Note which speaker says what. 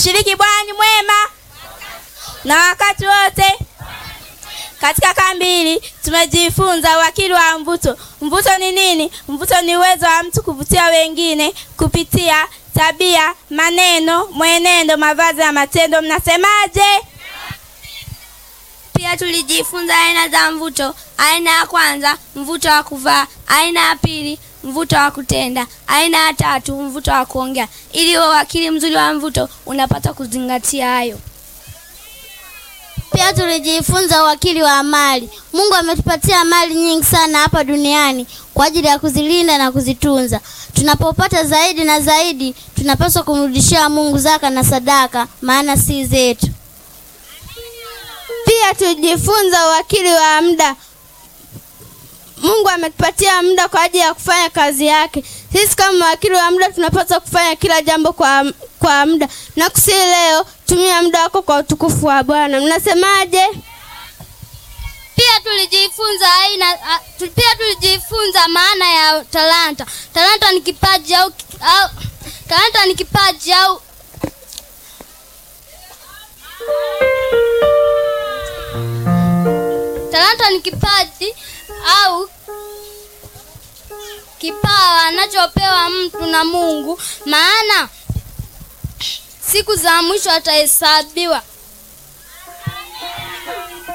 Speaker 1: Mshiriki Bwana ni mwema na wakati wote. Katika kambi hili tumejifunza uwakili wa mvuto. Mvuto ni nini? Mvuto ni uwezo wa mtu kuvutia wengine kupitia tabia, maneno, mwenendo, mavazi na matendo. Mnasemaje?
Speaker 2: Pia tulijifunza aina za mvuto. Aina ya kwanza, mvuto wa kuvaa. Aina ya pili, mvuto wa kutenda. Aina ya tatu, mvuto wa kuongea. Ili uwe wakili mzuri wa mvuto, unapata kuzingatia hayo.
Speaker 3: Pia tulijifunza uwakili wa mali. Mungu ametupatia mali nyingi sana hapa duniani kwa ajili ya kuzilinda na kuzitunza. Tunapopata zaidi na zaidi, tunapaswa kumrudishia Mungu zaka na sadaka, maana si zetu.
Speaker 4: Pia tulijifunza uwakili wa muda. Mungu ametupatia muda kwa ajili ya kufanya kazi yake. Sisi kama mawakili wa muda tunapaswa kufanya kila jambo kwa, kwa muda. Na kusi leo, tumia muda wako kwa utukufu wa Bwana. Mnasemaje?
Speaker 2: Pia tulijifunza aina a, tu, pia tulijifunza maana ya talanta. Talanta ni kipaji au, au talanta ni kipaji au talanta ni kipaji au kipawa anachopewa mtu na Mungu, maana siku za mwisho atahesabiwa.